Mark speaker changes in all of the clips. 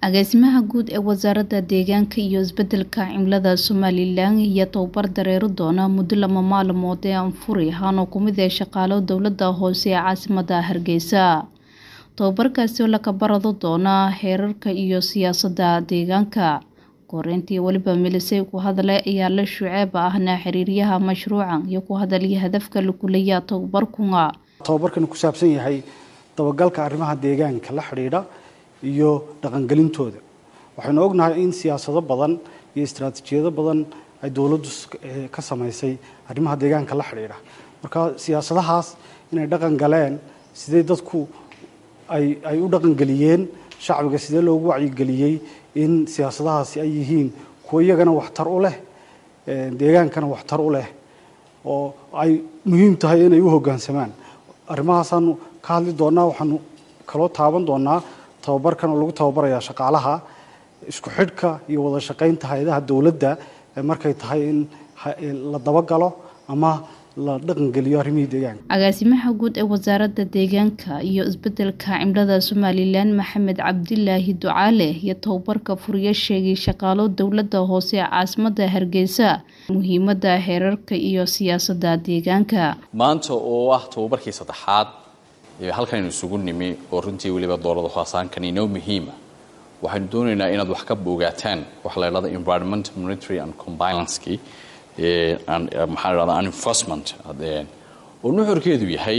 Speaker 1: agaasimaha guud ee wasaaradda deegaanka iyo isbedelka cimilada somalilan iyo tababar dareero doona muddo lama maalmood ee anfuri ahaanoo kumid ee shaqaalo dowlada hoose ee caasimada hargeysa tababarkaasi oo laka barado doona heerarka iyo siyaasadda deegaanka koreyntii weliba milisay ku hadle ayaa la shuceeba ahna xiriiryaha mashruucan iyo ku hadalya hadafka lakulaya tababarkunga
Speaker 2: tababarkan ku saabsan yahay dabagalka arrimaha deegaanka la xidhiidha iyo dhaqangelintooda waxaynu ognahay in siyaasado badan iyo istaraatiijiyado badan ay dowladdu ka samaysay arrimaha deegaanka la xidhiidha marka siyaasadahaas inay dhaqan galeen sidee dadku ay ay u dhaqangeliyeen shacbiga sidee loogu wacyigeliyey in siyaasadahaasi ay yihiin kuwo iyagana waxtar u leh deegaankana waxtar u leh oo ay muhiim tahay inay u hoggaansamaan arrimahaasaanu ka hadli doonaa waxaanu kaloo taaban doonaa tababarkan oo lagu tababarayaa shaqaalaha isku xidhka iyo wada shaqaynta hay-adaha dowladda markay tahay in la dabagalo ama la dhaqangeliyo arrimihii deegaanka
Speaker 1: agaasimaha guud ee wasaaradda deegaanka iyo isbedelka cimilada somalilan maxamed cabdilaahi ducaale iyo tababarka furiyo sheegay shaqaalo dowladda hoose ee caasimada hargeysa muhiimada heerarka iyo siyaasadda deegaanka
Speaker 3: maanta oo ah tababarkii saddexaad halkanaynu isugu nimi oo runtii weliba doorada khaasaankan inoo muhiima waxaynu doonaynaa inaad wax ka bogaataan waxa la idhahda environmental monitory and complianceki maxaa la dhahda enforcement oo nuxurkeedu yahay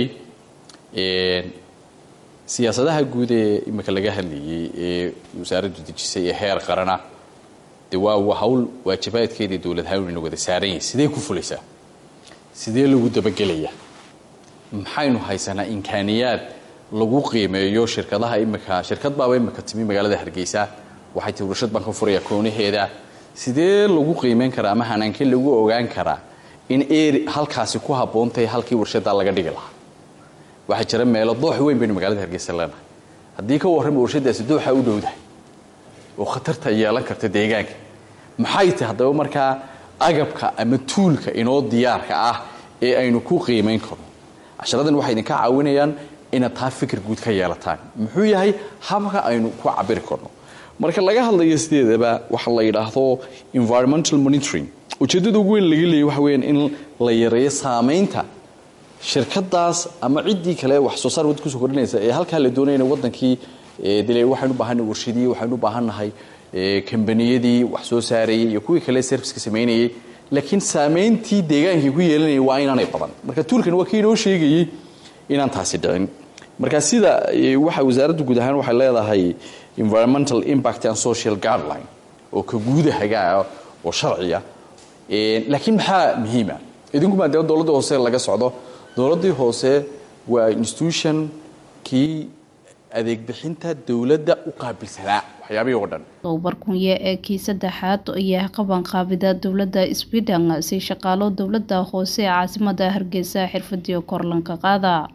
Speaker 3: siyaasadaha guud ee imika laga hadlayay ee wasaaraddu dejisay ee heer qarana de waa hawl waajibaadkeedii dowlad hawnina wada saaran yahay sidee ku fulaysaa sidee lagu dabagelayaa maxaynu haysanaa imkaaniyaad lagu qiimeeyo shirkadaha imika shirkad baaba imika timi magaalada hargeysa waxay tii warshad baan ka furaya koonaheeda sidee lagu qiimeyn karaa ama hanaankee lagu ogaan karaa in eri halkaasi ku habboontahay halkii warshaddaa laga dhigi lahaa waxaa jira meelo doox weyn baynu magaalada hargeysa leenahay haddii ka warrama warshadaasi dooxa u dhowdahay oo khatarta yeelan karta deegaanka maxay tahay haddaba markaa agabka ama tuulka inoo diyaarka ah ee aynu ku qiimayn karno casharadan waxay idinka caawinayaan inaad taa fikir guud ka yeelataan muxuu yahay habka aynu ku cabiri karno marka laga hadlayo sideedaba waxa la yidhaahdo environmental monitoring ujeeddada ugu weyn laga leeyay waxa weyaan in la yareeyo saamaynta shirkadaas ama ciddii kale wax soo saar wad kusoo kordhinaysa ee halkaa la doonaya in wadankii dile waxaynu u baahannahay warshadii waxaynu u baahannahay kambaniyadii wax soo saarayay iyo kuwii kale serviceka samaynayay laakiin saamayntii deegaankii ku yeelanayay waa inaanay badan marka tuulkan waa kii inoo sheegayey inaan taasi dhicin marka sida waxa wasaaraddu guud ahaan waxay leedahay environmental impact and social guideline oo ka guudahagaa oo sharciya laakiin maxaa muhiima idinku maadaama dowladda hoose laga socdo dowladdii hoose waa institution kii adeeg bixinta dowladda u qaabilsanaa waxyaabihii oo dhan
Speaker 1: tababarkunye ee kii saddexaad ayaa qabanqaabida dowladda sweden si shaqaalo dowladda hoose ee caasimada hargeysa xirfadiyo korlanka qaada